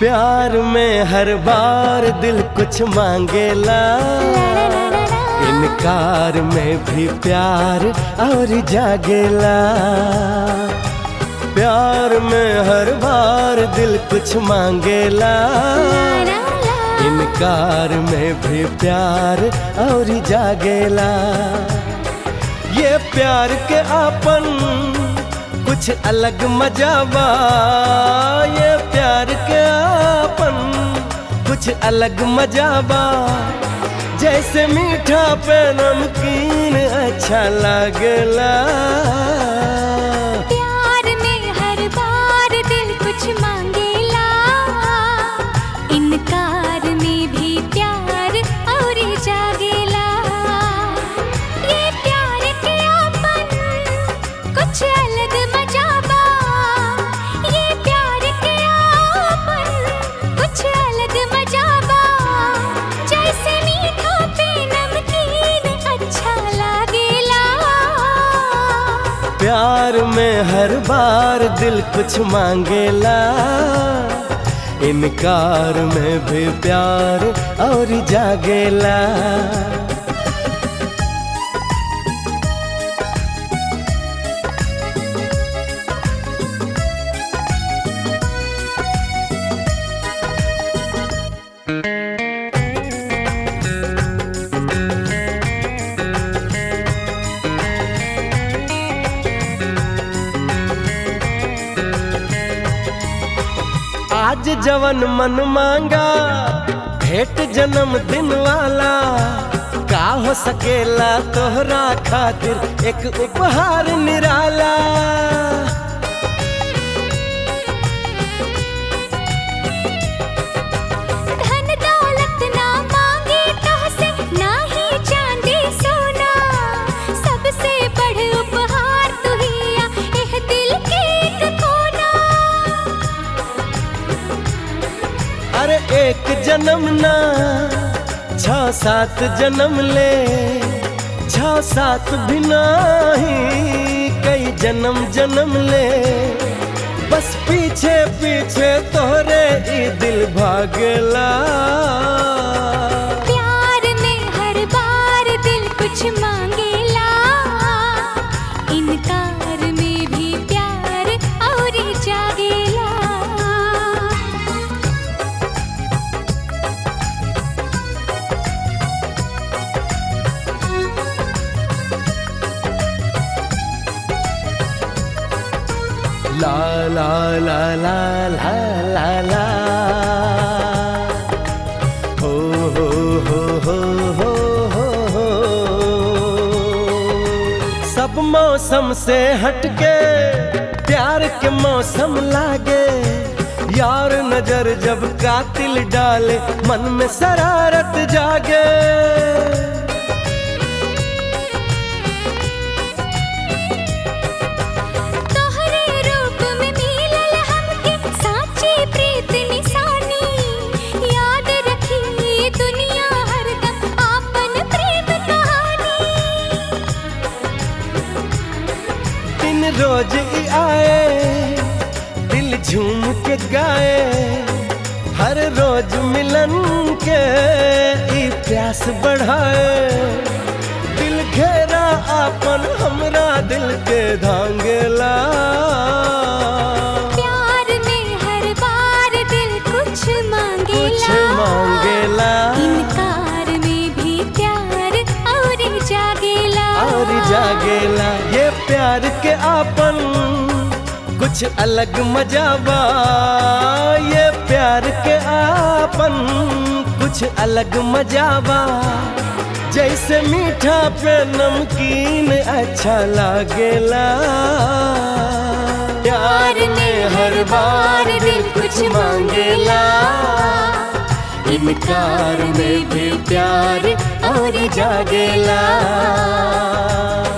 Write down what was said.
प्यार में हर बार दिल कुछ मांगेला इनकार में भी प्यार और जागेला प्यार में हर बार दिल कुछ मांगेला इनकार में भी प्यार और जागेला ये प्यार के आपन कुछ अलग मजाबा ये प्यार के आपन कुछ अलग मजाबा जैसे मीठा पे नमकीन अच्छा लागला प्यार में हर बार दिल कुछ मांगेला इनकार में भी प्यार और जागेला ये प्यार के आपन कुछ अलग मजाबा ये प्यार के आपन कुछ अलग मजाबा जैसे मीठा पे नमकीन अच्छा लागेला प्यार में हर बार दिल कुछ मांगेला इनकार में भी प्यार और जागेला आज जवन मन मांगा भेंट जन्म दिन वाला का हो सकेला तोहरा खातिर एक उपहार निराला धन दौलत ना मांगे तहसे ना ही चांदी सोना सबसे बढ़ उपहार तू ही आ एह दिल के एक कोना अरे एक जन्म ना छ सात जन्म ले छ सात भी नहीं कई जन्म जन्म ले बस पीछे पीछे तोहरे ई दिल भागला प्यार में हर बार दिल कुछ मांगेला इनकार में भी प्यार और जागेला ला ला ला ला ला ला ला हो हो हो हो हो हो हो सब मौसम से हटके प्यार के मौसम लागे यार नजर जब कातिल डाले मन में शरारत जागे तोहरे रूप में मिलल हमके साची प्रीत निशानी याद रखी ये दुनिया हरदम आपन प्रेम कहानी दिन रोज ही आए दिल झूम के गाए हर रोज मिलन के ई प्यास बढ़ाए दिल घेरा आपन हमरा दिल के धांगेला प्यार में हर बार दिल कुछ मांगेला कुछ मांगेला इनकार में भी प्यार और जागेला और जागेला ये प्यार के आपन कुछ अलग मजाबा ये प्यार के आपन कुछ अलग मजाबा जैसे मीठा पे नमकीन अच्छा लागेला प्यार में हर बार दिल कुछ मांगेला इनकार में भी प्यार और जागेला